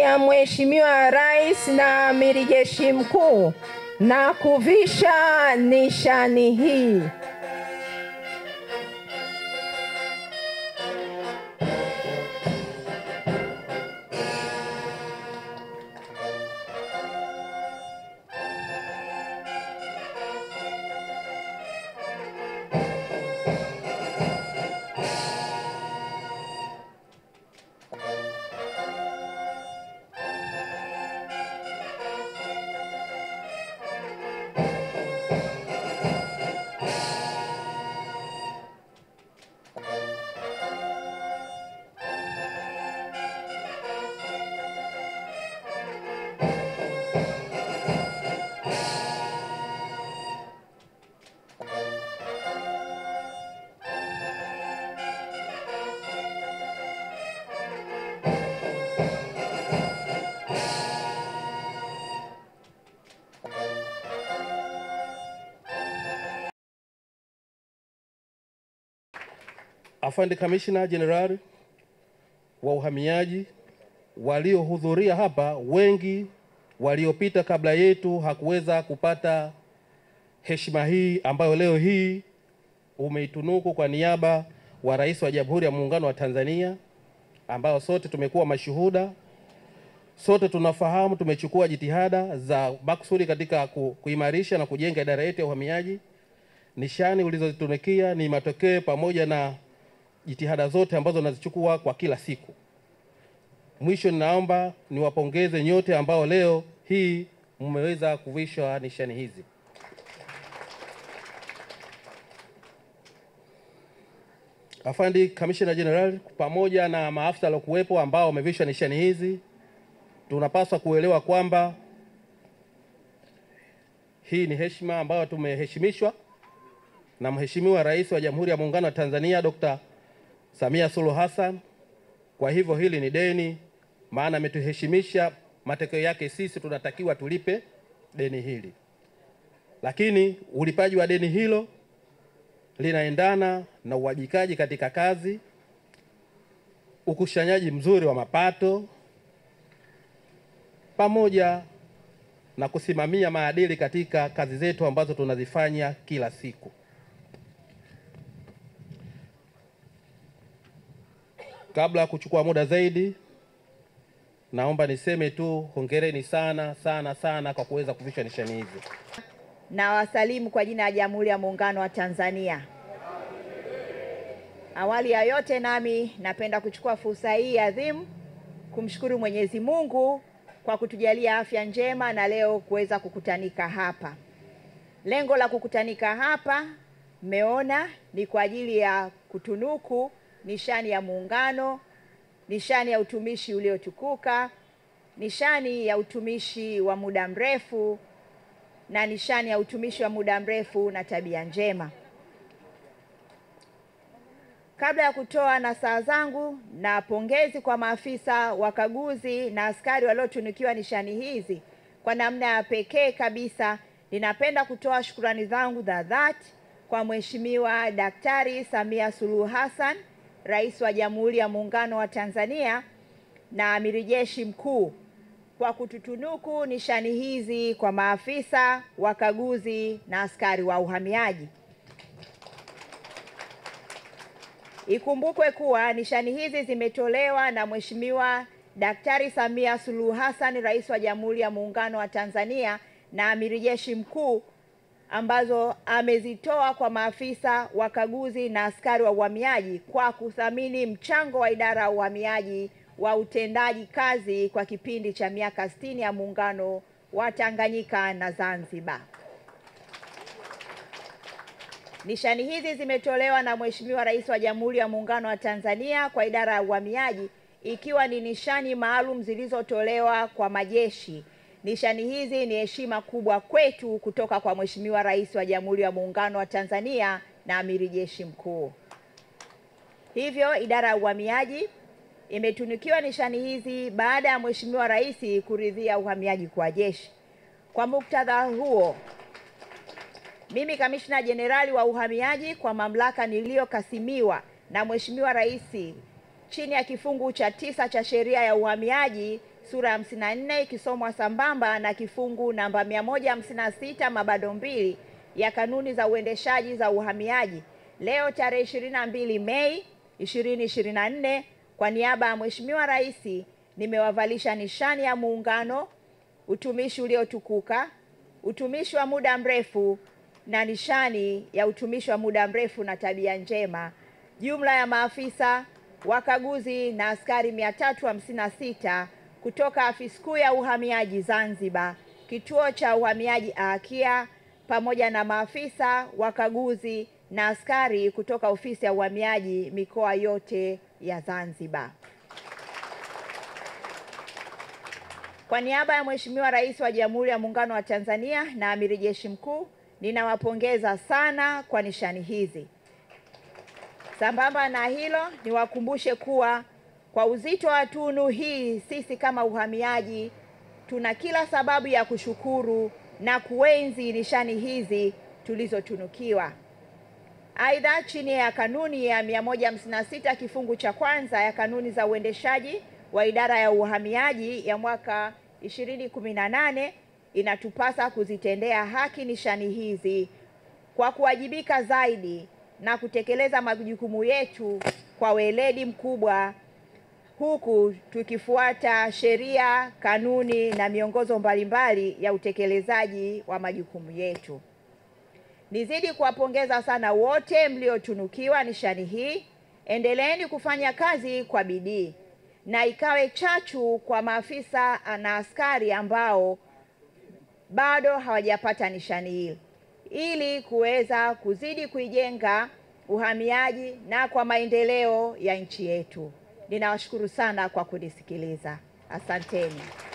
ya Mheshimiwa Rais na Amiri Jeshi Mkuu na kuvisha nishani hii. Afande Kamishna Jenerali wa uhamiaji waliohudhuria hapa, wengi waliopita kabla yetu hakuweza kupata heshima hii ambayo leo hii umeitunuku kwa niaba wa Rais wa Jamhuri ya Muungano wa Tanzania, ambao sote tumekuwa mashuhuda. Sote tunafahamu tumechukua jitihada za makusudi katika ku, kuimarisha na kujenga idara yetu ya uhamiaji. Nishani ulizozitunukia ni matokeo pamoja na jitihada zote ambazo nazichukua kwa kila siku. Mwisho, ninaomba niwapongeze nyote ambao leo hii mmeweza kuvishwa nishani hizi. Afandi Kamishna Jenerali pamoja na maafisa waliokuwepo ambao wamevishwa nishani hizi, tunapaswa kuelewa kwamba hii ni heshima ambayo tumeheshimishwa na Mheshimiwa Rais wa Jamhuri ya Muungano wa Tanzania Dr. Samia Suluhu Hassan. Kwa hivyo hili ni deni, maana ametuheshimisha. Matokeo yake sisi tunatakiwa tulipe deni hili, lakini ulipaji wa deni hilo linaendana na uwajikaji katika kazi, ukusanyaji mzuri wa mapato, pamoja na kusimamia maadili katika kazi zetu ambazo tunazifanya kila siku. Kabla ya kuchukua muda zaidi, naomba niseme tu hongereni sana sana sana kwa kuweza kuvishwa nishani hizi. na wasalimu kwa jina la Jamhuri ya Muungano wa Tanzania. Awali ya yote, nami napenda kuchukua fursa hii adhimu kumshukuru Mwenyezi Mungu kwa kutujalia afya njema na leo kuweza kukutanika hapa. Lengo la kukutanika hapa, mmeona, ni kwa ajili ya kutunuku nishani ya Muungano, nishani ya utumishi uliotukuka, nishani ya utumishi wa muda mrefu na nishani ya utumishi wa muda mrefu na tabia njema. Kabla ya kutoa nasaha zangu na pongezi kwa maafisa wakaguzi na askari waliotunukiwa nishani hizi, kwa namna ya pekee kabisa ninapenda kutoa shukurani zangu za dhati kwa Mheshimiwa Daktari Samia Suluhu Hassan, Rais wa Jamhuri ya Muungano wa Tanzania na Amiri Jeshi Mkuu kwa kututunuku nishani hizi kwa maafisa wakaguzi na askari wa uhamiaji. Ikumbukwe kuwa nishani hizi zimetolewa na Mheshimiwa Daktari Samia Suluhu Hassan, Rais wa Jamhuri ya Muungano wa Tanzania na Amiri Jeshi Mkuu, ambazo amezitoa kwa maafisa wakaguzi na askari wa uhamiaji kwa kuthamini mchango wa idara ya uhamiaji wa utendaji kazi kwa kipindi cha miaka 60 ya Muungano wa Tanganyika na Zanzibar. Nishani hizi zimetolewa na Mheshimiwa Rais wa Jamhuri ya Muungano wa Tanzania kwa idara ya uhamiaji ikiwa ni nishani maalum zilizotolewa kwa majeshi. Nishani hizi ni heshima kubwa kwetu kutoka kwa Mheshimiwa Rais wa Jamhuri ya Muungano wa Tanzania na Amiri Jeshi Mkuu. Hivyo idara ya uhamiaji imetunukiwa nishani hizi baada ya Mheshimiwa Rais kuridhia uhamiaji kwa jeshi. Kwa muktadha huo, mimi Kamishna Jenerali wa Uhamiaji kwa mamlaka niliyokasimiwa na Mheshimiwa Rais chini ya kifungu cha tisa cha sheria ya uhamiaji sura ya 54 ikisomwa sambamba na kifungu namba 156 mabado mbili ya kanuni za uendeshaji za uhamiaji leo tarehe 22 Mei 2024 kwa niaba ya Mheshimiwa Rais nimewavalisha nishani ya Muungano, utumishi uliotukuka, utumishi wa muda mrefu na nishani ya utumishi wa muda mrefu na tabia njema, jumla ya maafisa wakaguzi na askari 356 kutoka afisi kuu ya uhamiaji Zanzibar, kituo cha uhamiaji Aakia, pamoja na maafisa wakaguzi na askari kutoka ofisi ya uhamiaji mikoa yote ya Zanzibar. Kwa niaba ya Mheshimiwa Rais wa Jamhuri ya Muungano wa Tanzania na Amiri Jeshi Mkuu, ninawapongeza sana kwa nishani hizi. Sambamba na hilo, niwakumbushe kuwa kwa uzito wa tunu hii, sisi kama uhamiaji tuna kila sababu ya kushukuru na kuenzi nishani hizi tulizotunukiwa. Aidha, chini ya kanuni ya 156 kifungu cha kwanza ya kanuni za uendeshaji wa idara ya uhamiaji ya mwaka 2018 inatupasa kuzitendea haki nishani hizi kwa kuwajibika zaidi na kutekeleza majukumu yetu kwa weledi mkubwa huku tukifuata sheria, kanuni na miongozo mbalimbali ya utekelezaji wa majukumu yetu. Nizidi kuwapongeza sana wote mliotunukiwa nishani hii. Endeleeni kufanya kazi kwa bidii na ikawe chachu kwa maafisa na askari ambao bado hawajapata nishani hii ili kuweza kuzidi kuijenga uhamiaji na kwa maendeleo ya nchi yetu. Ninawashukuru sana kwa kunisikiliza. Asanteni.